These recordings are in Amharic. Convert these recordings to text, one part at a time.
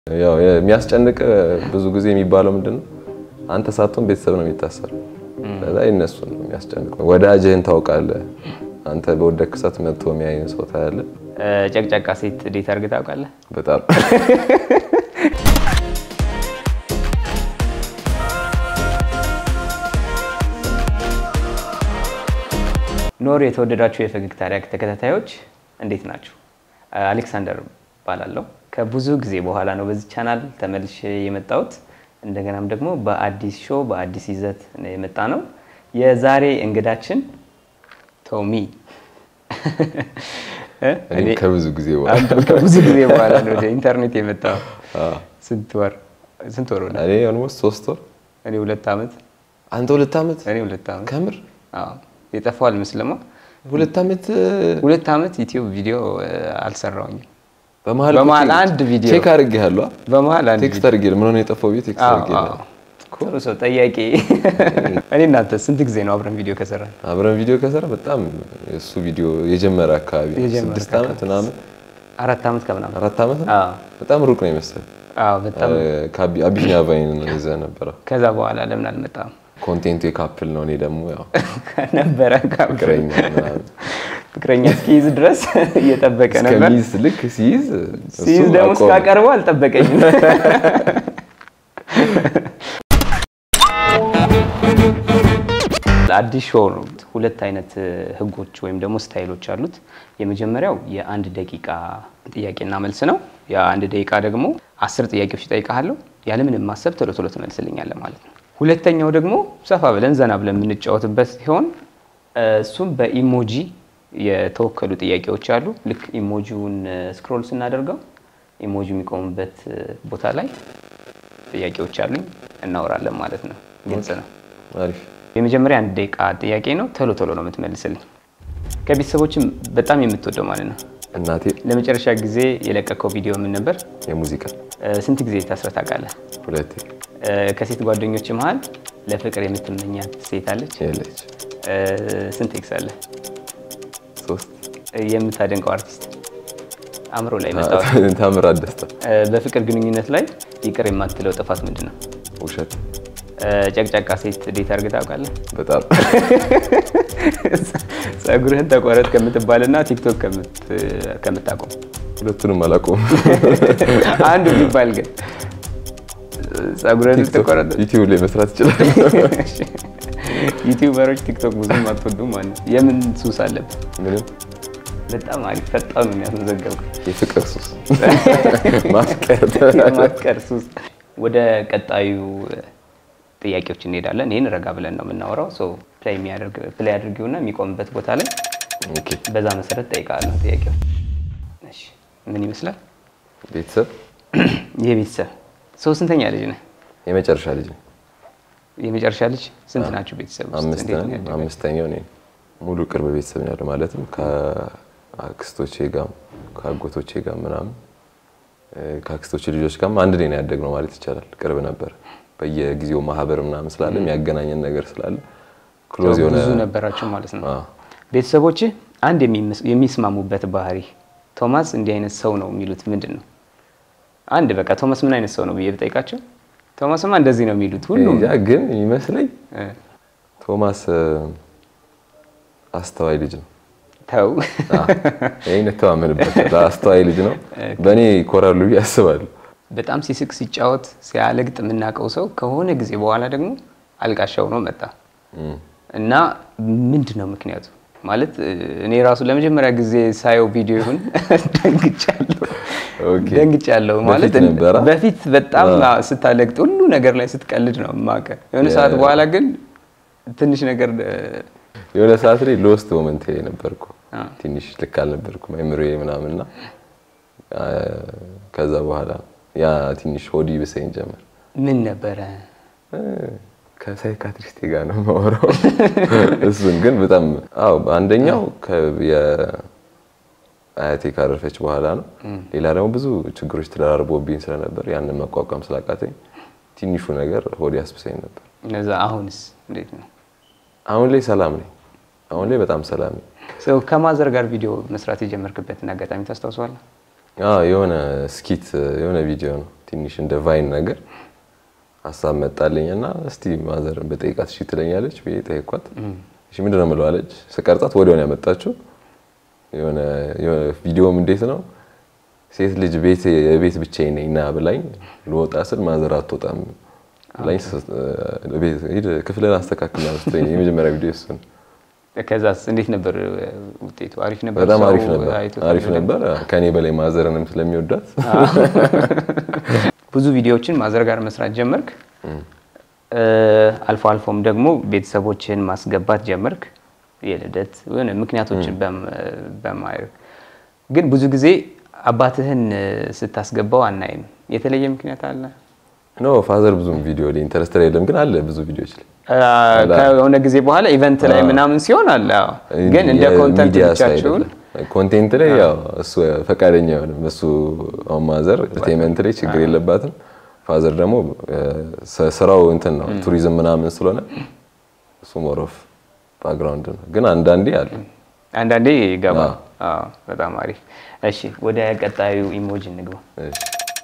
ያው የሚያስጨንቅ ብዙ ጊዜ የሚባለው ምንድን ነው? አንተ ሳትሆን ቤተሰብ ነው የሚታሰር። ከዛ የእነሱ ነው የሚያስጨንቀው። ወዳጅህን ታውቃለህ። አንተ በወደክ ሰዓት መጥቶ የሚያይን ሰው ታያለህ። ጨቅጫቃ ሴት ዴት አድርገህ ታውቃለህ? በጣም ኖር የተወደዳችሁ የፈገግታ ሪያክት ተከታታዮች እንዴት ናችሁ? አሌክሳንደር እባላለሁ። ከብዙ ጊዜ በኋላ ነው በዚህ ቻናል ተመልሼ የመጣሁት። እንደገናም ደግሞ በአዲስ ሾው በአዲስ ይዘት ነው የመጣ ነው። የዛሬ እንግዳችን ቶሚ እኔም ከብዙ ጊዜ በኋላ አንተም ከብዙ ጊዜ በኋላ ነው ወደ ኢንተርኔት የመጣው። ስንት ወር ስንት ወር ሆነ? እኔ ኦልሞስት ሶስት ወር እኔ ሁለት ዓመት አንተ ሁለት ዓመት እኔ ሁለት ዓመት ከምር አዎ የጠፋው አልመስልማ። ሁለት ዓመት ሁለት ዓመት ዩቲዩብ ቪዲዮ አልሰራውኝም። በመሀል በመሀል አንድ ቪዲዮ ቼክ አድርጌሃለሁ። በመሀል አንድ ቴክስት አድርጌ ምን ሆነ የጠፋው ብዬ ቴክስት አዎ፣ አድርጌ አዎ። ጥሩ ሰው ጠያቂ። እኔ እናንተ ስንት ጊዜ ነው አብረን ቪዲዮ ከሰራን? አብረን ቪዲዮ ከሰራ በጣም እሱ ቪዲዮ የጀመረ አካባቢ ነው። የጀመረ ስድስት ዓመት ምናምን አራት ዓመት ከምናምን። አራት ዓመት ነው። አዎ፣ በጣም ሩቅ ነው የመሰለኝ። አዎ፣ በጣም አቢሲኒያ ቫይን ነው ይዘህ ነበረ። ከዛ በኋላ ለምን አልመጣም ኮንቴንቱ የካፕል ነው። እኔ ደግሞ ያው ነበረ ፍቅረኛ ምናምን ፍቅረኛ እስኪይዝ ድረስ እየጠበቀ ነበር። እስከሚይዝ ልክ ሲይዝ እሱ ሲይዝ ደግሞ አቆመ። እስካቀርበው አልጠበቀኝም። አዲስ ሾው ነው። ሁለት አይነት ህጎች ወይም ደግሞ ስታይሎች አሉት። የመጀመሪያው የአንድ ደቂቃ ጥያቄና መልስ ነው። የአንድ ደቂቃ ደግሞ አስር ጥያቄዎች ይጠይቃለሁ። ያለምንም ማሰብ ቶሎ ቶሎ ትመልስልኛለህ ማለት ነው። ሁለተኛው ደግሞ ሰፋ ብለን ዘና ብለን የምንጫወትበት ሲሆን እሱም በኢሞጂ የተወከሉ ጥያቄዎች አሉ። ልክ ኢሞጂውን ስክሮል ስናደርገው ኢሞጂ የሚቆሙበት ቦታ ላይ ጥያቄዎች አሉኝ፣ እናወራለን ማለት ነው። ግልጽ ነው። አሪፍ የመጀመሪያ አንድ ደቂቃ ጥያቄ ነው። ቶሎ ቶሎ ነው የምትመልስልኝ። ከቤተሰቦችም በጣም የምትወደው ማለት ነው። እናቴ ለመጨረሻ ጊዜ የለቀቀው ቪዲዮ ምን ነበር? የሙዚቃ እ፣ ስንት ጊዜ ታስረህ ታውቃለህ? ሁለቴ እ፣ ከሴት ጓደኞች መሀል ለፍቅር የምትመኛት ሴት አለች? የለች እ፣ ስንት ኤክስ አለ? ሶስት የምታደንቀው አርቲስት አእምሮ ላይ መጣው። ታምራት ደስታ በፍቅር ግንኙነት ላይ ይቅር የማትለው ጥፋት ምንድን ነው? ውሸት እ፣ ጨቅጫቃ ሴት ዴት አድርገህ ታውቃለህ? በጣም ጸጉርህን ተቆረጥ ከምትባልና ቲክቶክ ከምት- ከምታቆም ሁለቱንም አላውቀውም። አንዱ ቢባል ግን ጸጉርህን ቲክቶክ ተቆረጥ። ዩቲዩብ ላይ መስራት ይችላል። ዩቲዩበሮች ቲክቶክ ብዙም አትወዱም ማለት ነው። የምን ሱስ አለብህ? ምንም በጣም አሪፍ ፈጣኑ የሚያስመዘገብኩ የፍቅር ሱስ ማፍቀር የማፍቀር ሱስ። ወደ ቀጣዩ ጥያቄዎች እንሄዳለን። ይህን ረጋ ብለን ነው የምናወራው። ሶ ፕላይ የሚያደርግ ፕላይ አድርጊውና የሚቆምበት ቦታ ላይ ኦኬ። በዛ መሰረት ጠይቃለሁ ጥያቄው። እሺ ምን ይመስላል? ቤተሰብ ይህ ቤተሰብ ሰው ስንተኛ ልጅ ነህ? የመጨረሻ ልጅ ነው። የመጨረሻ ልጅ ስንት ናችሁ ቤተሰብ ውስጥ? አምስት እንዴት ነው ነን። ያደገው? አምስተኛው እኔ ነኝ። ሙሉ ቅርብ ቤተሰብ ነው ያለው ማለትም ከአክስቶቼ ጋር ከአጎቶቼ ጋር ምናምን እ፣ ከአክስቶቼ ልጆች ጋርም አንድ ላይ ነው ያደግነው ማለት ይቻላል። ቅርብ ነበር። በየጊዜው ማህበር ምናምን ስላለ የሚያገናኘን ነገር ስላለ ክሎዝ የሆነ ብዙ ነበራችሁ ማለት ነው። አዎ። ቤተሰቦች አንድ የሚመስ- የሚስማሙበት ባህሪ ቶማስ እንዲህ አይነት ሰው ነው የሚሉት ምንድን ነው? አንድ በቃ ቶማስ ምን አይነት ሰው ነው ብዬ ብጠይቃቸው ቶማስማ እንደዚህ ነው የሚሉት ሁሉም ያ ግን የሚመስለኝ እ፣ ቶማስ እ፣ አስተዋይ ልጅ ነው። ተው ይህን እተማመንበታለሁ። አስተዋይ ልጅ ነው። በእኔ ይኮራሉ ብዬ አስባለሁ። በጣም ሲስቅ ሲጫወት ሲያለግጥ የምናውቀው ሰው ከሆነ ጊዜ በኋላ ደግሞ አልቃሻ ሆኖ መጣ እም። እና ምንድን ነው ምክንያቱ? ማለት እ፣ እኔ ራሱ ለመጀመሪያ ጊዜ ሳየው ቪዲዮ ይሁን ደንግጫለሁ ኦኬ። ደንግጫለሁ ማለት በፊት ነበረ? በፊት በጣም አዎ። ስታለግጥ ሁሉ ነገር ላይ ስትቀልድ ነው የማውቅህ። የሆነ ያ- ሰዓት በኋላ ግን ትንሽ ነገር እ፣ የሆነ ሰዓት ላይ ሎስት ሞመንት ነበርኩ። አ። ትንሽ ልክ አልነበርኩም አይምሮዬ ምናምንና አ፣ ከዛ በኋላ ያ ትንሽ ሆዲ ብሰኝ ጀመር። ምን ነበረ እ፣ ከሳይካትሪስቴ ጋር ነው የማወራው። እሱን ግን በጣም አዎ፣ አንደኛው ከ- የአያቴ ካረፈች በኋላ ነው። ሌላ ደግሞ ብዙ ችግሮች ተደራርቦብኝ ስለነበር ያንን መቋቋም ስላቃተኝ ትንሹ ነገር ሆዲ ያስብሰኝ ነበር። እነዛ አሁንስ እንዴት ነው? አሁን ላይ ሰላም ነኝ። አሁን ላይ በጣም ሰላም ነኝ። ሰው ከማዘር ጋር ቪዲዮ መስራት የጀመርክበትን አጋጣሚ ታስታውሰዋለህ? አዎ የሆነ ስኪት የሆነ ቪዲዮ ነው ትንሽ እንደ ቫይን ነገር ሀሳብ መጣልኝ እና እስቲ ማዘርን በጠይቃት እሺ ትለኛለች ብዬ ጠየኳት። እሺ ምንድን ነው የምለው አለች። ስቀርጻት ወዲያውን ያመጣችው የሆነ የሆነ ቪዲዮም እንዴት ነው ሴት ልጅ ቤት የቤት ብቻዬን ነኝ ና ብላኝ ልወጣ ስል ማዘር አትወጣም ብላኝ ሂድ ክፍልን አስተካክል መሰለኝ የመጀመሪያ ቪዲዮ እሱ ነው። ከዛስ እንዴት ነበር ውጤቱ? አሪፍ ነበር። በጣም ሰው አሪፍ ነበር፣ አይቶታል አሪፍ በደንብ? ነበር። ከኔ በላይ ማዘርንም ስለሚወዳት ብዙ ቪዲዮዎችን ማዘር ጋር መስራት ጀመርክ። አልፎ አልፎም ደግሞ ቤተሰቦችን ማስገባት ጀመርክ። የልደት የሆነ ምክንያቶችን በም- በማድረግ ግን ብዙ ጊዜ አባትህን ስታስገባው አናይም። የተለየ ምክንያት አለ? ኖ ፋዘር ብዙም ቪዲዮ ላይ ኢንተረስት የለም፣ ግን አለ ብዙ ቪዲዮዎች ላይ ከሆነ ጊዜ በኋላ ኢቨንት ላይ ምናምን ሲሆን አለ። አዎ። ግን እንደ ኮንተንት የሚዲያ ሳይድ ብቻችሁን አይደለም። ኮንቴንት ላይ ያው እሱ ፈቃደኛ አይሆንም። እሱ አሁን ማዘር ኢንተርቴንመንት ላይ ችግር የለባትም። ፋዘር ደግሞ ስ- ስራው እንትን ነው ቱሪዝም ምናምን ስለሆነ እሱ ሞር ኦፍ ባክግራውንድ ነው። ግን አንዳንዴ አለ አንዳንዴ ይገባል። አዎ፣ በጣም አሪፍ። እሺ ወደ ቀጣዩ ኢሞጂ እንግባ። እሺ።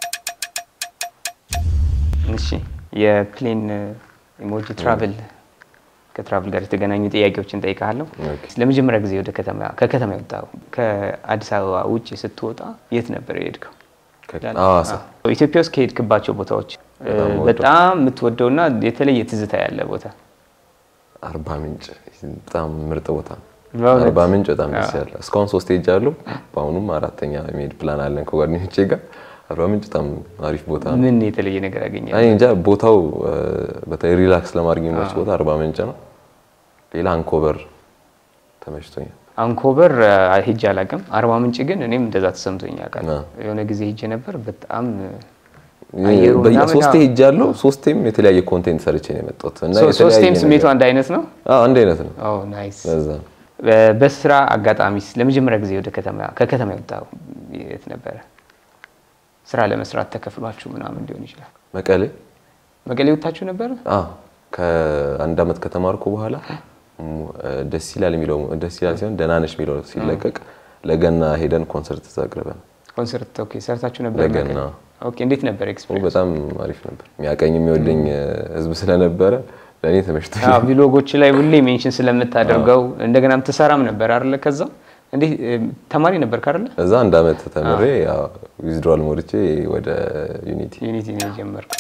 እሺ የፕሌን ኢሞጂ ትራቭል ከትራቭል ጋር የተገናኙ ጥያቄዎችን ጠይቃለሁ። ኦኬ። ለመጀመሪያ ጊዜ ወደ ከተማ ከከተማ የወጣው ከአዲስ አበባ ውጭ ስትወጣ የት ነበር የሄድከው? ሐዋሳ አዎ። ኢትዮጵያ ውስጥ ከሄድክባቸው ቦታዎች እ, በጣም ወደው። በጣም የምትወደውና የተለየ ትዝታ ያለ ቦታ አርባ ምንጭ በጣም ምርጥ ቦታ ነው። በእውነት? አርባ ምንጭ በጣም ደስ ያለ እስካሁን ሶስት ሄጃለሁ። በአሁኑም አራተኛ የመሄድ ፕላን አለን ከጓደኞቼ ጋር። አርባ ምንጭ በጣም አሪፍ ቦታ ነው። ምን የተለየ ነገር ያገኛል? እኔ እንጃ ቦታው እ፣ በተለይ ሪላክስ ለማድረግ የሚመች ቦታ አርባ ምንጭ ነው። ሌላ አንኮበር ተመችቶኛል። አንኮበር አ, ሄጄ አላውቅም። አርባ ምንጭ ግን እኔም እንደዛ ተሰምቶኝ ያውቃል። አዎ። የሆነ ጊዜ ሄጄ ነበር። በጣም አየሩ በየ- ምናምን ሶስቴ አዎ። ሄጃለሁ። ሶስቴም የተለያየ ኮንቴንት ሰርቼ ነው የመጣሁት እና ሶ- የተለያየ ሶስቴም ነገር- ስሜቱ አንድ አይነት ነው። አዎ አንድ አይነት ነው። ኦ ናይስ። ለዛ ነው። በ- በስራ አጋጣሚስ ለመጀመሪያ ጊዜ ወደ ከተማ ከከተማ የወጣው የት ነበረ? ስራ ለመስራት ተከፍሏችሁ ምናምን ሊሆን ይችላል። መቀሌ መቀሌ ወጥታችሁ ነበረ? አዎ ከአንድ አመት ከተማርኩ በኋላ ሙ- ደስ ይላል የሚለው ደስ ይላል ሲሆን ደህና ነሽ የሚለው ሲለቀቅ ለገና ሄደን ኮንሰርት ተዛግረበን ኮንሰርት ኦኬ፣ ሰርታችሁ ነበር? ለገና። መቀሌ? ኦኬ፣ እንዴት ነበር ኤክስፒሪየንስ? በጣም አሪፍ ነበር። የሚያቀኝ የሚወደኝ ህዝብ ስለነበረ ለእኔ ተመችቶኛል። አዎ ቪሎጎች ላይ ሁሌ ሜንሽን ስለምታደርገው እንደገናም ትሰራም ነበር አይደለ? ከዛ እንዴ ተማሪ ነበር አይደለ? እዛ አንድ አመት ተምሬ ዊዝድሮዋል ሞልቼ ወደ ዩኒቲ ዩኒቲ ነው የጀመርከው።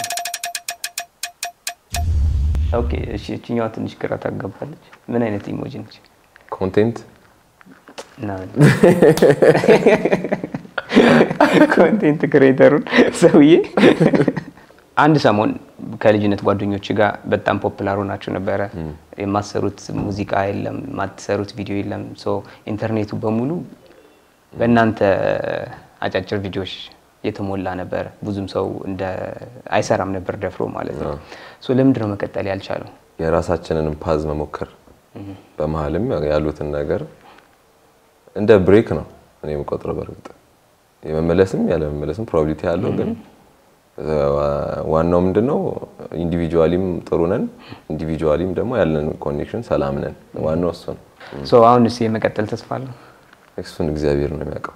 ኦኬ እሺ፣ እችኛዋ ትንሽ ግራ ታጋባለች። ምን አይነት ኢሞጂ ነች? ኮንቴንት እና ኮንቴንት ክሬተሩን ሰውዬ አንድ ሰሞን ከልጅነት ጓደኞች ጋር በጣም ፖፕላር ሆናችሁ ነበረ። የማትሰሩት ሙዚቃ የለም፣ የማትሰሩት ቪዲዮ የለም። ሶ ኢንተርኔቱ በሙሉ በእናንተ አጫጭር ቪዲዮዎች የተሞላ ነበረ። ብዙም ሰው እንደ አይሰራም ነበር ደፍሮ ማለት ነው። ሶ ለምንድን ነው መቀጠል ያልቻለው? የራሳችንን ፓዝ መሞከር በመሀልም ያሉትን ነገር እንደ ብሬክ ነው እኔ የምቆጥረው። በእርግጥ የመመለስም ያለ መመለስም ፕሮባቢሊቲ ያለው ግን ዋናው ምንድነው ኢንዲቪጁዋሊም ጥሩ ነን፣ ኢንዲቪጁዋሊም ደግሞ ያለን ኮኔክሽን ሰላም ነን። ዋናው እሱ ነው። ሶ አሁንስ የመቀጠል ተስፋ አለው? እሱን እግዚአብሔር ነው የሚያውቀው።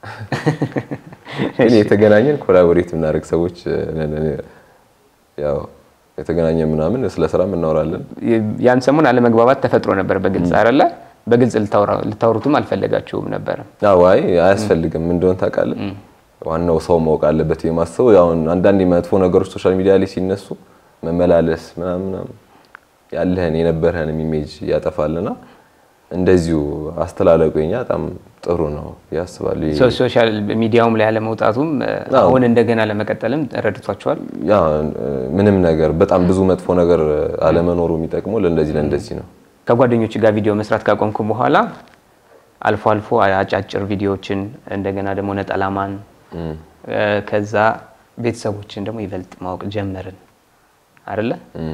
ግን የተገናኘን ኮላቦሬት የምናደርግ ሰዎች ነን። ያው የተገናኘን ምናምን ስለ ስራም እናወራለን። ያን ሰሞን አለመግባባት ተፈጥሮ ነበር በግልጽ አይደለ? በግልጽ ልታወሩትም አልፈለጋችሁም ነበረ። አዎ፣ አይ አያስፈልግም። ምን እንደሆነ ታውቃለህ? ዋናው ሰው ማወቅ አለበት የማስበው አሁን አንዳንድ መጥፎ ነገሮች ሶሻል ሚዲያ ላይ ሲነሱ መመላለስ ምናምን ምናምን ያለህን የነበረህን ኢሜጅ ያጠፋልና እንደዚሁ አስተላለቁ የኛ በጣም ጥሩ ነው ያስባሉ። ሶሻል ሚዲያውም ላይ አለመውጣቱም አሁን እንደገና ለመቀጠልም ረድቷቸዋል። ያ ምንም ነገር በጣም ብዙ መጥፎ ነገር አለመኖሩ የሚጠቅመው ለእንደዚህ ለእንደዚህ ነው። ከጓደኞች ጋር ቪዲዮ መስራት ካቆምኩ በኋላ አልፎ አልፎ አጫጭር ቪዲዮዎችን እንደገና ደግሞ ነጠላማን ከዛ ቤተሰቦችን ደግሞ ይበልጥ ማወቅ ጀመርን አይደለ?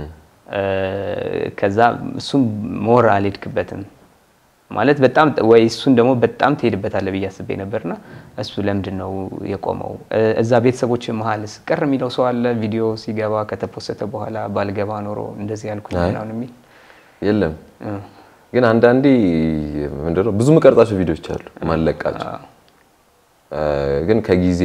ከዛ እሱም ሞር አልሄድክበትም ማለት በጣም ወይ እሱን ደግሞ በጣም ትሄድበታለህ ብዬ አስቤ ነበርና እሱ ለምንድን ነው የቆመው? እዛ ቤተሰቦች መሀልስ ቅር የሚለው ሰው አለ? ቪዲዮ ሲገባ ከተፖሰተ በኋላ ባልገባ ኖሮ እንደዚህ ያልኩኝ ምናምን የሚል የለም። ግን አንዳንዴ ምንድነው ብዙ መቀርጻቸው ቪዲዮዎች አሉ ማለቃቸው ግን ከጊዜ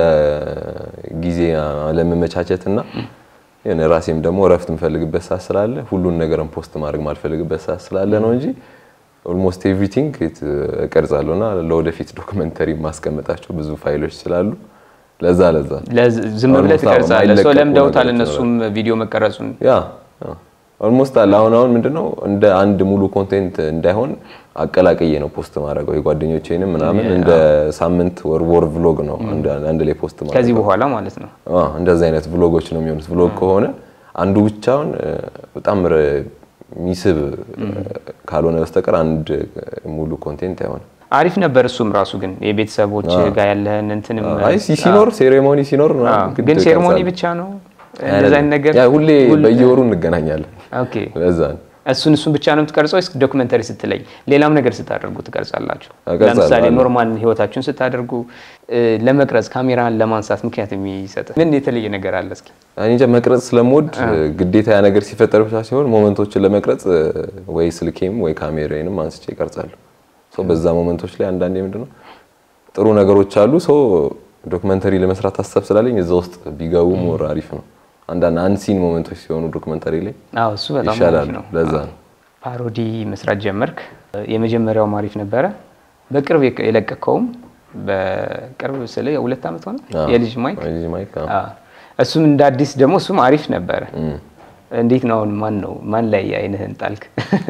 ከጊዜ ለመመቻቸት እና የሆነ ራሴም ደግሞ እረፍት የምፈልግበት ሰዓት ስላለ ሁሉን ነገርን ፖስት ማድረግ ማልፈልግበት ሰዓት ስላለ ነው እንጂ ኦልሞስት ኤቭሪቲንግ እቀርጻለሁ እና ለወደፊት ዶክመንተሪ ማስቀመጣቸው ብዙ ፋይሎች ስላሉ ለዛ ለዛ ዝም ብለህ Almost አዎ፣ ትቀርጻለህ። ሰው የማይለቀቁ ለምደውታል ነገሮች እነሱም ቪዲዮ መቀረጹን። ያ ኦልሞስት አለ። አሁን አሁን ምንድነው እንደ አንድ ሙሉ ኮንቴንት እንዳይሆን አቀላቅዬ ነው ፖስት ማድረገው የጓደኞቼንም ምናምን እንደ ሳምንት ወር ወር ቭሎግ ነው እንደ አንድ ላይ ፖስት ማድረግ ከዚህ በኋላ ማለት ነው። አዎ እንደዚህ አይነት ቭሎጎች ነው የሚሆኑት። ቭሎግ ከሆነ አንዱ ብቻውን እ፣ በጣም ረ- የሚስብ እ፣ ካልሆነ በስተቀር አንድ ሙሉ ኮንቴንት አይሆንም። አሪፍ ነበር። እሱም ራሱ ግን የቤተሰቦች ጋር ያለህን እንትንም አይ ሲ- ሲኖር ሴሬሞኒ ሲኖር ምናምን አዎ። ግድ ግን ሴርሞኒ እቀርጻለሁ። ብቻ ነው እንደዛ አይነት ነገር ያ ሁሌ በየወሩ እንገናኛለን። ኦኬ። ለዛ ነው እሱን እሱን ብቻ ነው የምትቀርጸው ወይስ ዶክመንተሪ ስትለይ ሌላም ነገር ስታደርጉ ትቀርጻላችሁ? እቀርጻለሁ፣ ለምሳሌ አለ። ኖርማል ህይወታችሁን ስታደርጉ እ፣ ለመቅረጽ ካሜራን ለማንሳት ምክንያት የሚሰጥ ምን የተለየ ነገር አለ? እስኪ እኔ እንጃ መቅረጽ ስለምወድ ግዴታ ያ ነገር ሲፈጠር ብቻ ሲሆን ሞመንቶችን ለመቅረጽ እ፣ ወይ ስልኬም ወይ ካሜራዬንም አንስቼ ይቀርጻለሁ። ሶ በዛ ሞመንቶች ላይ አንዳንዴ ምንድነው ጥሩ ነገሮች አሉ። ሶ ዶክመንተሪ ለመስራት ሀሳብ ስላለኝ እዛ ውስጥ ቢገቡ ሞር አሪፍ ነው። አንዳንድ አንሲን ሞመንቶች ሲሆኑ ዶክመንተሪ ላይ አዎ፣ እሱ በጣም አሪፍ ይሻላል። ነው። ለዛ ነው ፓሮዲ መስራት ጀመርክ። የመጀመሪያውም አሪፍ ነበረ። በቅርብ የቀ- የለቀቀውም በቅርብ ስለ ሁለት ዓመት ሆነ አዎ። የልጅ ማይክ ልጅ ማይክ አዎ። አዎ። እሱም እንደ አዲስ ደግሞ እሱም አሪፍ ነበረ። እንዴት ነው አሁን ማን ነው ማን ላይ አይንህን ጣልክ?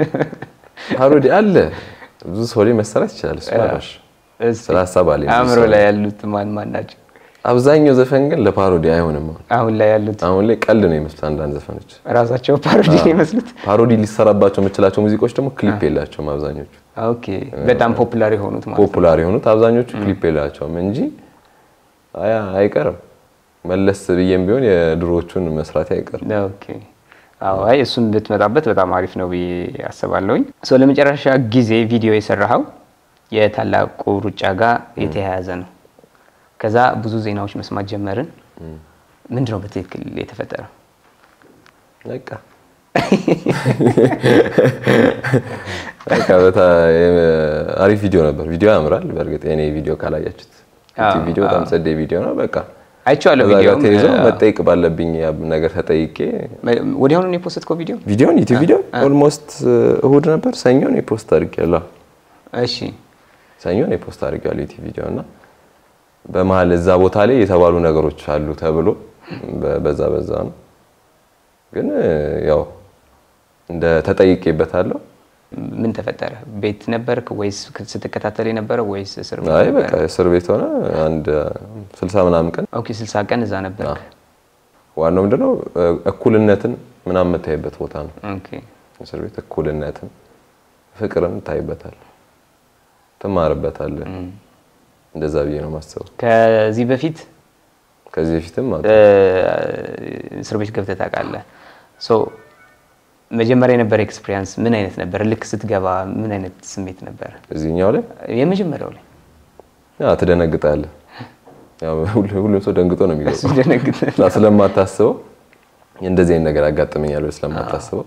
ፓሮዲ አለ ብዙ ሰው ላይ መሰራት ይችላል። እሱ አላሽ እስቲ ስለ ሀሳብ አለኝ ብዙ አእምሮ ሰው ላይ ያሉት ማን ማን ናቸው? አብዛኛው ዘፈን ግን ለፓሮዲ አይሆንም። አሁን አሁን ላይ ያሉት አሁን ላይ ቀልድ ነው የሚመስሉት አንዳንድ ዘፈኖች። ራሳቸው ፓሮዲ ነው የሚመስሉት። ፓሮዲ ሊሰራባቸው የምችላቸው ሙዚቆች ደግሞ ክሊፕ የላቸውም አብዛኞቹ። ኦኬ በጣም ፖፑላር የሆኑት ማለት ነው። ፖፑላር የሆኑት አብዛኞቹ ክሊፕ የላቸውም እንጂ አያ አይቀርም። መለስ ብዬም ቢሆን የድሮዎቹን መስራት አይቀርም። ኦኬ አዎ፣ አይ እሱን ብትመጣበት በጣም አሪፍ ነው ብዬ አስባለሁኝ። ሶ ለመጨረሻ ጊዜ ቪዲዮ የሰራኸው የታላቁ ሩጫ ጋር የተያያዘ ነው። ከዛ ብዙ ዜናዎች መስማት ጀመርን። ምንድን ነው በትክክል የተፈጠረው? በቃ በቃ በታ አሪፍ ቪዲዮ ነበር። ቪዲዮ ያምራል። በእርግጥ የኔ ቪዲዮ ካላያችሁት ዩቲዩብ ቪዲዮ በጣም ጸዴ ቪዲዮ ነው። በቃ አይቼዋለሁ። ከዛ ጋር ቪዲዮ ተይዞ መጠየቅ ባለብኝ ነገር ተጠይቄ ወዲያውኑ ነው የፖስትከው ቪዲዮ? ቪዲዮን ዩቲዩብ ቪዲዮ ኦልሞስት እሁድ ነበር ሰኞ ነው የፖስት አድርጌያለሁ። እሺ ሰኞ ነው የፖስት አድርጌያለሁ ዩቲዩብ ቪዲዮ እና በመሀል እዛ ቦታ ላይ የተባሉ ነገሮች አሉ ተብሎ በ- በዛ በዛ ነው ግን ያው እንደ ተጠይቄበታለሁ። ምን ተፈጠረ? ቤት ነበርክ ወይስ ስትከታተል የነበረ ወይስ እስር ቤት አይ ነበረ? በቃ እስር ቤት ሆነ አንድ ስልሳ ምናምን ቀን ኦኬ 60 ቀን እዛ ነበርክ። ዋናው ምንድነው እኩልነትን ምናምን የምታይበት ቦታ ነው። ኦኬ እስር ቤት እኩልነትን፣ ፍቅርን ታይበታል፣ ትማርበታለህ። እንደዛ ብዬ ነው የማስበው። ከዚህ በፊት ከዚህ በፊትም አዎ፣ እ፣ እስር ቤት ገብተህ ታውቃለህ? ሶ መጀመሪያ የነበረ ኤክስፒሪያንስ ምን አይነት ነበር? ልክ ስትገባ ምን አይነት ስሜት ነበር? እዚህኛው ላይ የመጀመሪያው ላይ ያ ትደነግጣለህ። ያው ሁሉ- ሁሉም ሰው ደንግጦ ነው የሚገባው ሲደነግጥ እና ስለማታስበው እንደዚህ አይነት ነገር ያጋጥመኛል ብለህ ስለማታስበው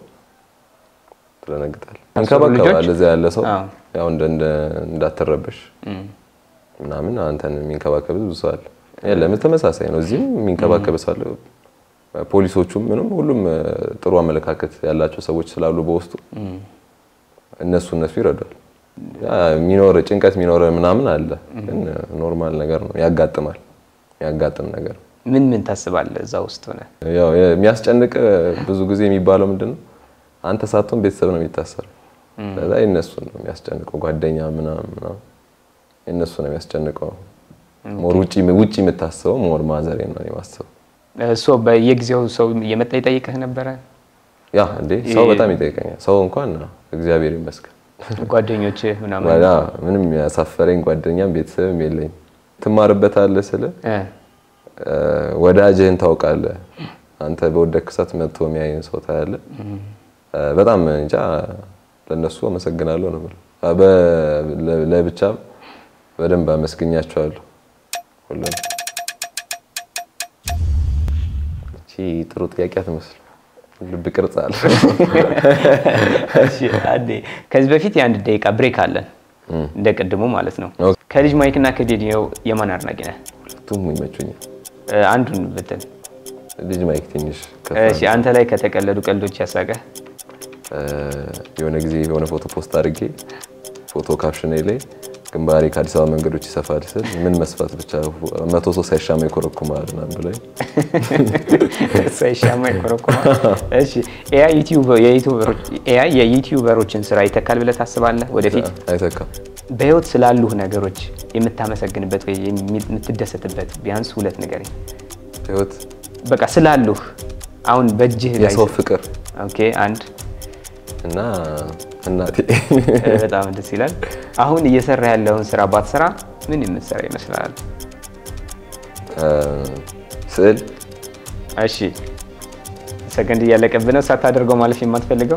ትደነግጣለህ። እንከባከባል እዛ ያለ ሰው አዎ። ያው እንደ እንደ እንዳትረበሽ ምናምን አንተን የሚንከባከብ ብዙ ሰው አለ። የለም ተመሳሳይ ነው። እዚህም የሚንከባከብ ሰው አለ። ፖሊሶቹም ምንም ሁሉም እ፣ ጥሩ አመለካከት ያላቸው ሰዎች ስላሉ በውስጡ እነሱ እነሱ ይረዳል። ያ የሚኖር ጭንቀት የሚኖር ምናምን አለ፣ ግን ኖርማል ነገር ነው። ያጋጥማል፣ ያጋጥም ነገር ነው። ምን ምን ታስባለህ እዛ ውስጥ ሆነ? ያው የሚያስጨንቅ ብዙ ጊዜ የሚባለው ምንድን ነው አንተ ሳትሆን ቤተሰብ ነው የሚታሰረው። ለዛ የእነሱ ነው የሚያስጨንቀው፣ ጓደኛ ምናምን ምናምን የእነሱ ነው የሚያስጨንቀው። ሞር ውጪ ውጪ የምታስበው ሞር ማዘሬ ነው የማስበው። እሱ በየጊዜው ሰው እየመጣ ይጠይቅህ ነበረ? ያ እንዴ ሰው በጣም ይጠይቀኛል። ሰው እንኳን እግዚአብሔር ይመስገን ጓደኞችህ ምናምን ወላ ምንም ያሳፈረኝ ጓደኛም ቤተሰብም የለኝም። ትማርበታለህ ስለ እ፣ እ፣ ወዳጅህን ታውቃለህ። አንተ በወደክ ሰዓት መጥቶ የሚያይን ሰው ታያለህ። እ፣ በጣም እንጃ ለነሱ አመሰግናለሁ ነው የምለው። አ፣ በ- ለ- ለብቻም በደንብ አመስግኛቸዋለሁ ሁሉም። እቺ ጥሩ ጥያቄ አትመስል ልብ ቅርጽ አለ። እሺ፣ አንዴ ከዚህ በፊት የአንድ ደቂቃ ብሬክ አለን እንደ ቅድሙ ማለት ነው። ኦኬ። ከልጅ ማይክ እና ከዴዲዮ የማን አድናቂ ነህ? ሁለቱም ይመቹኛል። እ፣ አንዱን ብትል። ልጅ ማይክ ትንሽ ከፍ እሺ፣ አንተ ላይ ከተቀለዱ ቀልዶች ያሳቀ እ፣ የሆነ ጊዜ የሆነ ፎቶ ፖስት አድርጌ ፎቶ ካፕሽን ላይ ግንባሬ ከአዲስ አበባ መንገዶች ይሰፋል ስል ምን መስፋት ብቻ መቶ ሰው ሳይሻማ ይኮረኩማል ምናምን ብላኝ ሳይሻማ ይኮረኮማል። እሺ፣ ኤአይ ዩቲዩበር- የዩቲዩበሮች- ኤአይ የዩቲዩበሮችን ስራ ይተካል ብለህ ታስባለህ? ወደፊት አይተካም። በህይወት ስላሉህ ነገሮች የምታመሰግንበት ወይ የሚ- የምትደሰትበት ቢያንስ ሁለት ነገር ህይወት በቃ ስላሉህ አሁን በእጅህ ላይ የሰው ፍቅር ኦኬ፣ አንድ እና እናቴ እ፣ በጣም ደስ ይላል። አሁን እየሰራ ያለውን ስራ ባትሰራ ምን የምትሰራ ይመስላል? እ፣ ስዕል እሺ ሰከንድ እያለቀብህ ነው። ሳታደርገው ማለፍ የማትፈልገው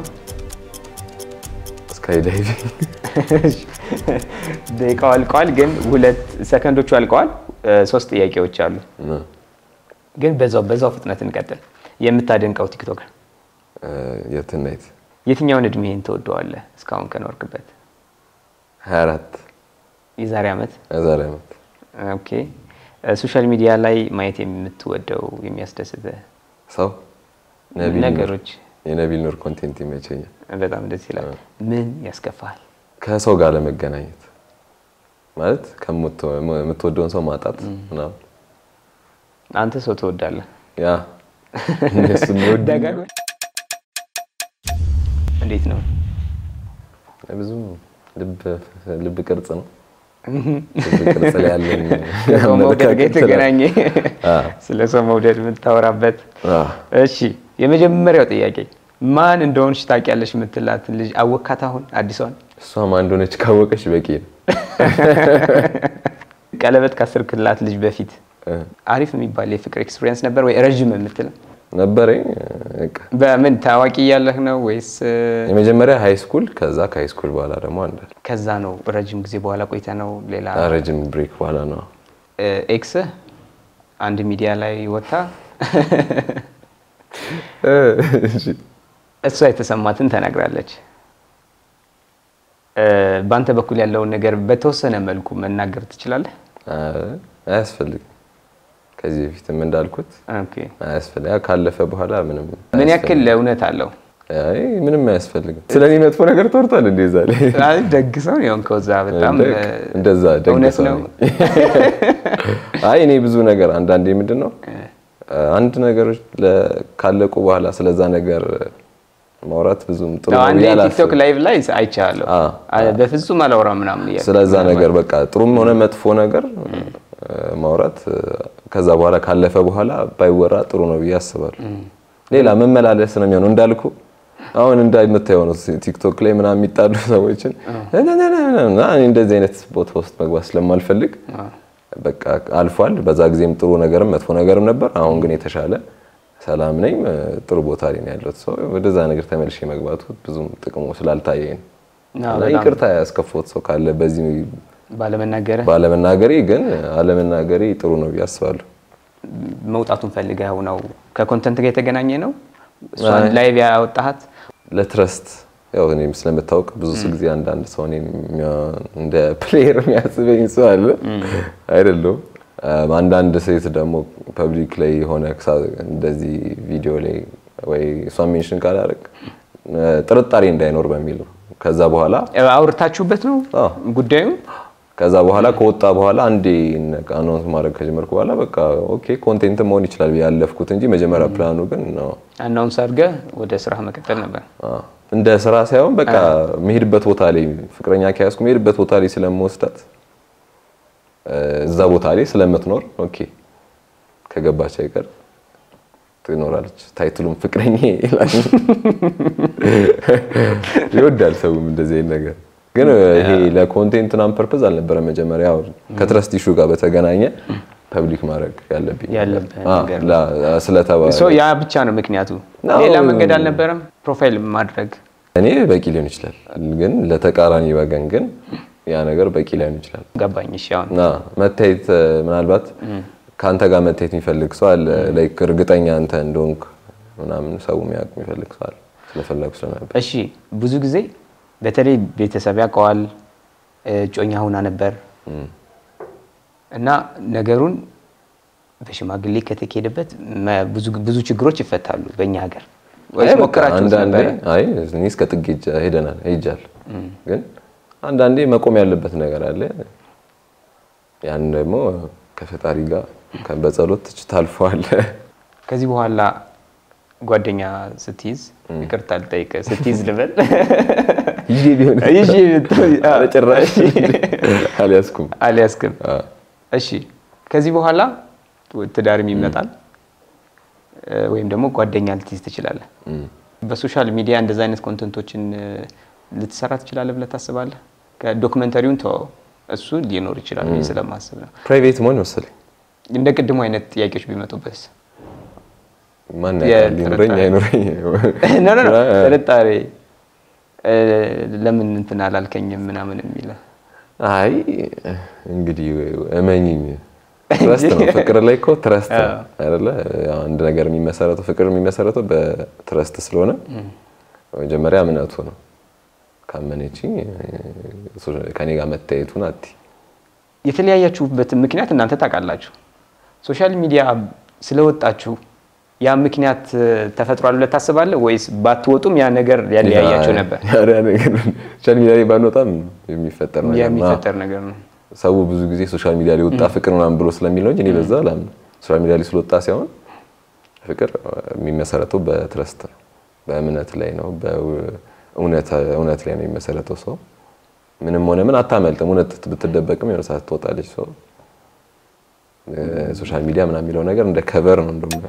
ስካይ ዳይቪንግ ደቂቃው አልቀዋል፣ ግን ሁለት ሰከንዶቹ አልቀዋል። እ፣ ሶስት ጥያቄዎች አሉ፣ ነው። ግን በዛው በዛው ፍጥነት እንቀጥል። የምታደንቀው ቲክቶከር እ፣ የትናይት የትኛውን እድሜህን ትወደዋለህ? እስካሁን ከኖርክበት 24 የዛሬ ዓመት የዛሬ ዓመት ኦኬ። ሶሻል ሚዲያ ላይ ማየት የምትወደው የሚያስደስትህ ሰው ነቢል ኑር። ነገሮች የነቢል ኑር ኮንቴንት ይመቸኛል። በጣም ደስ ይላል። ምን ያስከፋል? ከሰው ጋር ለመገናኘት ማለት ከምትወ- የምትወደውን ሰው ማጣት ምናምን አንተ ሰው ትወዳለህ? ያ እነሱ የሚወድ ደጋግመህ እንዴት ነው? ብዙ ልብ ልብ ቅርጽ ነው። ልብ ቅርጽ ላይ ያለኝ ከሰው መውደድ ጋር አመለካከት የተገናኘ አ ስለ ሰው መውደድ የምታወራበት። አ እሺ የመጀመሪያው ጥያቄ ማን እንደሆንሽ ታውቂያለሽ የምትላትን ልጅ አወካት? አሁን አዲሷን እሷም አንድ ሆነች ካወቀች በቂ ነው። ቀለበት ካሰርክላት ልጅ በፊት እ አሪፍ የሚባል የፍቅር ኤክስፒሪየንስ ነበር ወይ ረዥም የምትል ነበረኝ በቃ በምን ታዋቂ እያለህ ነው ወይስ እ፣ የመጀመሪያ ሃይ ስኩል ከዛ ከሃይ ስኩል በኋላ ደግሞ አንድ ከዛ ነው ረጅም ጊዜ በኋላ ቆይተ ነው ሌላ ረጅም ብሬክ በኋላ ነው እ፣ ኤክስህ አንድ ሚዲያ ላይ ወጥታ እሷ የተሰማትን ተናግራለች። እ፣ በአንተ በኩል ያለውን ነገር በተወሰነ መልኩ መናገር ትችላለህ? አ፣ አያስፈልግም። ከዚህ በፊትም እንዳልኩት ኦኬ። አያስፈልግ ያ ካለፈ በኋላ ምንም ምን ያክል እውነት አለው? አይ ምንም አያስፈልግም። ስለ እኔ መጥፎ ነገር ተወርቷል እንዴ ዛሬ አይ፣ ደግ ሰው ነው የሆንከው እዛ በጣም እ፣ እንደዛ ደግ እውነት ሰው ነው። ነኝ። አይ እኔ ብዙ ነገር አንዳንዴ ምንድን ነው አንድ ነገሮች ለ- ካለቁ በኋላ ስለዛ ነገር ማውራት ብዙም ጥሩ ነው አንዴ ብዬ ቲክቶክ አላስብም። ላይቭ ላይ አይቻለሁ። አ፣ አ- በፍጹም አላወራም ምናምን እያልክ ስለዛ ነገር በቃ ጥሩም ሆነ መጥፎ ነገር እ፣ ማውራት እ፣ ከዛ በኋላ ካለፈ በኋላ ባይወራ ጥሩ ነው ብዬ አስባለሁ። ሌላ መመላለስ ነው የሚሆነው እንዳልኩ አሁን እንደምታየው ነው ቲክቶክ ላይ ምናምን የሚጣሉ ሰዎችን እና እኔ እንደዚህ አይነት ቦታ ውስጥ መግባት ስለማልፈልግ በቃ አልፏል። በዛ ጊዜም ጥሩ ነገርም መጥፎ ነገርም ነበር። አሁን ግን የተሻለ ሰላም ነኝ፣ እ፣ ጥሩ ቦታ ላይ ነው ያለሁት። ሰው ወደዛ ነገር ተመልሼ መግባቱ ብዙም ጥቅሙ ስላልታየኝ ነው። አዎ፣ እና በጣም ይቅርታ ያስከፋሁት ሰው ካለ በዚህ ባለመናገር ባለመናገሬ ግን አለመናገሬ ጥሩ ነው ብዬ አስባለሁ። መውጣቱን ፈልገው ነው ከኮንተንት ጋር የተገናኘ ነው። እሷን ላይቭ ያወጣሃት ለትረስት ያው እኔም ስለምታውቅ ብዙ ጊዜ አንዳንድ ሰው እኔን የሚያ- እንደ ፕሌየር የሚያስበኝ ሰው አለ አይደለሁም። አም፣ አንዳንድ ሴት ደግሞ ፐብሊክ ላይ የሆነ ክሳ- እንደዚህ ቪዲዮ ላይ ወይ እሷን ሜንሽን ካላደረግ ጥርጣሬ እንዳይኖር በሚል ነው። ከዛ በኋላ አውርታችሁበት ነው አዎ። ጉዳዩ? ከዛ በኋላ ከወጣ በኋላ አንዴ አናውንስ ማድረግ ከጀመርኩ በኋላ በቃ ኦኬ ኮንቴንት መሆን ይችላል ብዬ ያለፍኩት እንጂ መጀመሪያ ፕላኑ ግን ነው አናውንስ አድርገህ ወደ ስራ መቀጠል ነበር። አዎ። እንደ ስራ ሳይሆን በቃ መሄድበት ቦታ ላይ ፍቅረኛ ከያዝኩ መሄድበት ቦታ ላይ ስለምወስዳት እ፣ እዛ ቦታ ላይ ስለምትኖር ኦኬ ከገባች አይቀር ትኖራለች። ታይትሉም ፍቅረኛ ይላል። ይወዳል ሰውም እንደዚህ አይነት ነገር ግን ይሄ ለኮንቴንት ናም ፐርፐዝ አልነበረም። መጀመሪያ ያው ከትረስት ኢሹ ጋር በተገናኘ ፐብሊክ ማድረግ ያለብኝ ያለብህ አዎ፣ ነገር ላ- ስለተባለ ሶ ያ ብቻ ነው ምክንያቱ። አዎ። ሌላ መንገድ አልነበረም። ፕሮፋይል ማድረግ እኔ በቂ ሊሆን ይችላል፣ ግን ለተቃራኒ ወገን ግን ያ ነገር በቂ ላይሆን ይችላል። ገባኝ። እሺ አሁን እና መታየት እ፣ ምናልባት ከአንተ ጋር መታየት የሚፈልግ ሰው አለ። ላይክ እርግጠኛ አንተ እንደሆንክ ምናምን ሰው የሚያውቅ የሚፈልግ ሰው አለ። ስለፈለጉ ስለነበር እሺ ብዙ ጊዜ በተለይ ቤተሰብ ያውቀዋል። እጮኛ ሁና ነበር። እና ነገሩን በሽማግሌ ከተካሄደበት መ- ብዙ ብዙ ችግሮች ይፈታሉ በእኛ ሀገር ወይስ አይ በቃ ሞከራችሁት አንዳንዴ ነበረ? አይ እኔ እስከ ጥግ ሄጃ- ሄደናል ሄጃለሁ። ግን አንዳንዴ መቆም ያለበት ነገር አለ። ያን ደግሞ ከፈጣሪ ጋር ከ- በጸሎት ታልፈዋለህ። ከዚህ በኋላ ጓደኛ ስትይዝ ይቅርታ ልጠይቅ ስትይዝ ልበል ይዤ ቢሆን ይዤ ብትሆን- አዎ። በጭራሽ አልያዝኩም። አልያዝክም። አዎ። እሺ ከዚህ በኋላ ትዳርም ይመጣል እ፣ ወይም ደግሞ ጓደኛ ልትይዝ ትችላለህ። በሶሻል ሚዲያ እንደዚ አይነት ኮንተንቶችን እ፣ ልትሰራ ትችላለህ ብለህ ታስባለህ? ከዶክመንተሪውን ተወው፣ እሱ ሊኖር ይችላል ብዬ ስለማስብ ነው። ፕራይቬት መሆን መሰለኝ እንደ ቅድሙ አይነት ጥያቄዎች ቢመጡበት ማን የ- ያውቃል? ሊኖረኝ ጥርጣሬ። አይኖረኝ ኖ ኖ ኖ፣ ጥርጣሬ እ፣ ለምን እንትን አላልከኝም ምናምን የሚለ አይ እንግዲህ እመኝኝ ትረስት ነው። ፍቅር ላይ እኮ ትረስት ነው አይደለ? ያው አንድ ነገር የሚመሰረተው ፍቅር የሚመሰረተው በትረስት ስለሆነ መጀመሪያ እምነቱ ነው። ካመነችኝ ከኔ ጋር መታየቱን አቲ የተለያያችሁበትን ምክንያት እናንተ ታውቃላችሁ። ሶሻል ሚዲያ ስለወጣችሁ ያ ምክንያት እ፣ ተፈጥሯል ብለህ ታስባለህ ወይስ ባትወጡም ያ ነገር ያለያያችሁ ነበር? ያ ነገር ሶሻል ሚዲያ ላይ ባንወጣም የሚፈጠር ነገር ነው። የሚፈጠር ነገር ነው። ሰው ብዙ ጊዜ ሶሻል ሚዲያ ላይ ወጣ ፍቅር ምናምን ብሎ ስለሚል ነው እንጂ እኔ በዛ አላምንም። ሶሻል ሚዲያ ላይ ስለወጣ ሳይሆን ፍቅር የሚመሰረተው በትረስት ነው፣ በእምነት ላይ ነው፣ በእውነት እውነት ላይ ነው የሚመሰረተው። ሰው ምንም ሆነ ምን አታመልጥም። እውነት ብትደበቅም የሆነ ሰዓት ትወጣለች። ሰው ሶሻል ሚዲያ ምናምን የሚለው ነገር እንደ ከቨር ነው እንደውም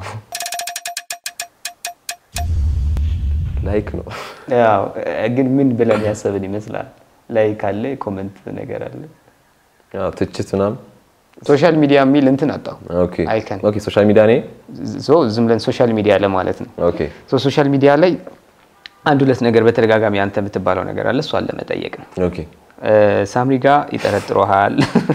ላይክ ነው። ያው እ፣ ግን ምን ብለን ያሰብን ይመስላል? ላይ ካለ ኮመንት ነገር አለ። ያው ትችት ምናምን ሶሻል ሚዲያ የሚል እንትን አጣው ኦኬ አይከን ኦኬ ሶሻል ሚዲያ እኔ ሶ ዝም ብለን ሶሻል ሚዲያ ለማለት ነው። ኦኬ ሶ ሶሻል ሚዲያ ላይ አንድ ሁለት ነገር በተደጋጋሚ አንተ የምትባለው ነገር አለ። እሷን ለመጠየቅ ነው። ኦኬ እ፣ ሳምሪ ጋር ይጠረጥሮሃል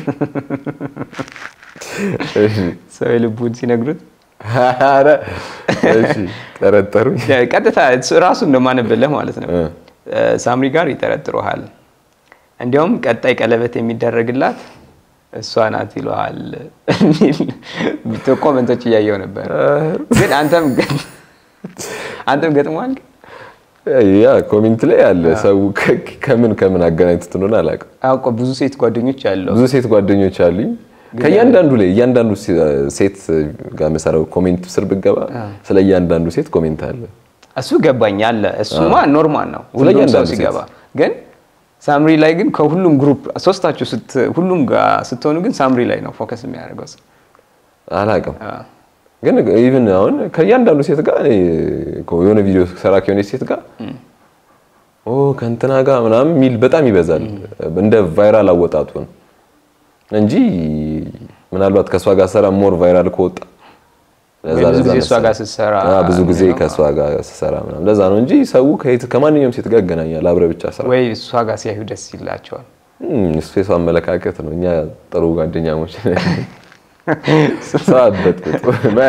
እሺ ሰው የልቡን ሲነግሩት ኧረ እሺ ጠረጠሩኝ። ቀጥታ እሱ ራሱ እንደማንብልህ ማለት ነው። እ። እ፣ ሳምሪ ጋር ይጠረጥሮሃል፣ እንዲያውም ቀጣይ ቀለበት የሚደረግላት እሷ ናት ይለዋል የሚል ኮመንቶች እያየው ነበር። ግን አንተም አንተም ገጥሟል። ያ ኮሜንት ላይ ያለ ሰው ከ- ከምን ከምን አገናኝቶት እንደሆነ አላውቅም። አውቆ ብዙ ሴት ጓደኞች ያለው ብዙ ሴት ጓደኞች አሉኝ። ከእያንዳንዱ ላይ እያንዳንዱ ሴ- ሴት ጋር መሰረው ኮሜንት ስር ብገባ ስለ እያንዳንዱ ሴት ኮሜንት አለ። እሱ ገባኝ አለ። እሱማ ኖርማል ነው ስለ ሁሉም ሰው እያንዳንዱ ሴት። ሲገባ። ግን ሳምሪ ላይ ግን ከሁሉም ግሩፕ ሶስታችሁ ስት ሁሉም ጋር ስትሆኑ ግን ሳምሪ ላይ ነው ፎከስ የሚያደርገው ሰው። አላውቅም አዎ። ግን ኢቭን አሁን ከእያንዳንዱ ሴት ጋር እኔ እኮ የሆነ ቪዲዮ ሰራ ከሆነች ሴት ጋር ኦ ከእንትና ጋር ምናምን የሚል በጣም ይበዛል። እንደ ቫይራል አወጣጡ ነው እንጂ ምናልባት ከእሷ ጋር ሰራ ሞር ቫይራል ከወጣ ለዛ ወይ ብዙ ለዛ ጊዜ እሷ መሰለኝ። ጋር ስትሰራ አዎ፣ ብዙ ጊዜ ነው። ከእሷ ጋር ስሰራ ምናምን ለዛ ነው እንጂ ሰው ከየት ከማንኛውም ሴት ጋር ያገናኛል። አብረ ብቻ ስራ ወይ እሷ ጋር ሲያዩ ደስ ይላቸዋል። እም፣ እሱ የሰው አመለካከት ነው። እኛ ጥሩ ጓደኛሞች ነን። ሰው አበጥብጡ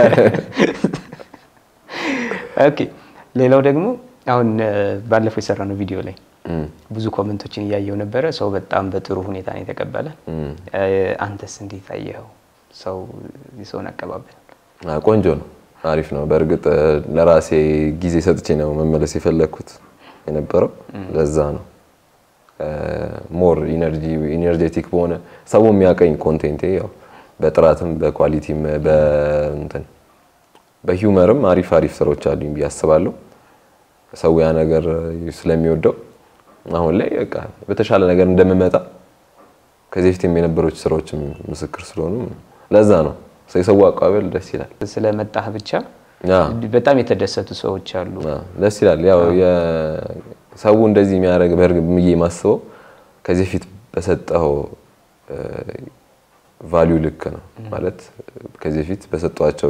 ኦኬ። ሌላው ደግሞ አሁን እ፣ ባለፈው የሰራነው ቪዲዮ ላይ ብዙ ኮመንቶችን እያየው ነበረ። ሰው በጣም በጥሩ ሁኔታ ነው የተቀበለ። እ፣ አንተስ እንዴት አየኸው? ሰው የሰውን አቀባበል አ፣ ቆንጆ ነው፣ አሪፍ ነው። በእርግጥ እ፣ ለራሴ ጊዜ ሰጥቼ ነው መመለስ የፈለግኩት የነበረው ለዛ ነው። ሞር ኢነርጂ ኢነርጄቲክ በሆነ ሰው የሚያቀኝ ኮንቴንቴ ያው በጥራትም በኳሊቲም በእንትን በሂውመርም አሪፍ አሪፍ ስራዎች አሉኝ ብዬ አስባለሁ። ሰው ያ ነገር ስለሚወደው አሁን ላይ በቃ በተሻለ ነገር እንደምመጣ ከዚህ በፊትም የነበሮች ስራዎችም ምስክር ስለሆኑ ለዛ ነው የሰው አቀባበል ደስ ይላል። ስለመጣህ ብቻ ያ በጣም የተደሰቱ ሰዎች አሉ። አ፣ ደስ ይላል። ያው የሰው እንደዚህ የሚያደርግ በእርግጥ ብዬ ማስበው ከዚህ በፊት በሰጠው ቫሊዩ ልክ ነው ማለት ከዚህ በፊት በሰጧቸው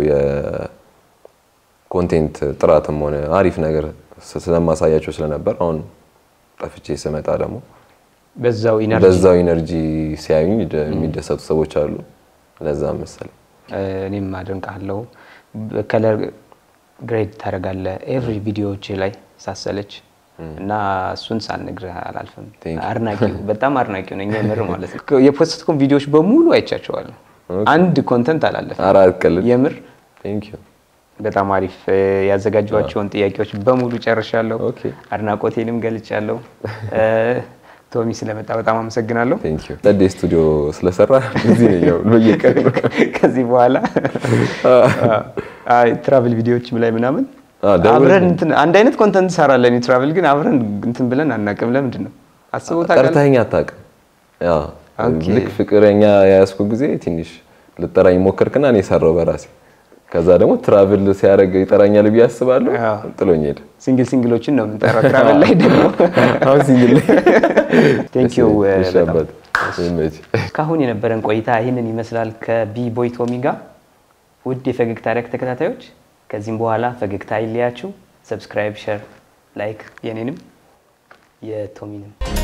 የኮንቴንት ጥራትም ሆነ አሪፍ ነገር ስለማሳያቸው ስለነበር አሁን ጠፍቼ ስመጣ ደግሞ በዛው ኢነርጂ በዛው ኢነርጂ ሲያዩኝ ደ- የሚደሰቱ ሰዎች አሉ። ለዛ መሰለኝ እኔም አደንቃለሁ። ከለር ግሬድ ታደርጋለህ ኤቭሪ ቪዲዮዎች ላይ ሳሰለች እና እሱን ሳልነግርህ አላልፍም። Thank you. አድናቂው በጣም አድናቂው ነኝ የምር ማለት ነው። የፖስትኩም ቪዲዮዎች በሙሉ አይቻቸዋለሁ። አንድ ኮንተንት አላለፈም። ኧረ አትቀልድ። የምር ቴንክ ዩ በጣም አሪፍ እ፣ ያዘጋጇቸውን ጥያቄዎች በሙሉ ጨርሻለሁ። ኦኬ። አድናቆቴንም ገልጫለሁ። እ፣ ቶሚ ስለመጣ በጣም አመሰግናለሁ። ቴንክ ዩ ጸዴ ስቱዲዮ ስለሰራ እዚህ ነኝ ያው በየቀኑ ከዚህ በኋላ አይ ትራቭል ቪዲዮዎችም ላይ ምናምን አዎ፣ ደውል። አብረን እንትን አንድ አይነት ኮንተንት እንሰራለን። የትራቭል ግን አብረን እንትን ብለን አናውቅም። ለምንድን ነው አስበው ታውቃለህ? ጠርተኸኝ አታውቅም። ያው ኦኬ። ልክ ፍቅረኛ የያዝኩ ጊዜ ትንሽ ልጠራኝ ሞከርክና እኔ ሰራው በራሴ ከዛ ደግሞ ትራቭል ሲያደርግ ይጠራኛል ብዬ አስባለሁ። አዎ። ጥሎኝ ሄደ። ሲንግል ሲንግሎችን ነው የምንጠራው። ትራቭል ላይ ደግሞ አሁን ሲንግል ቴንክ ዩ እሺ በጣም አባት ይመች። እስካሁን የነበረን ቆይታ ይህንን ይመስላል ከቢ ቦይ ቶሚ ጋር። ውድ የፈገግታ ሪያክት ተከታታዮች ከዚህም በኋላ ፈገግታ አይለያችሁ። ሰብስክራይብ፣ ሸር፣ ላይክ የኔንም የቶሚንም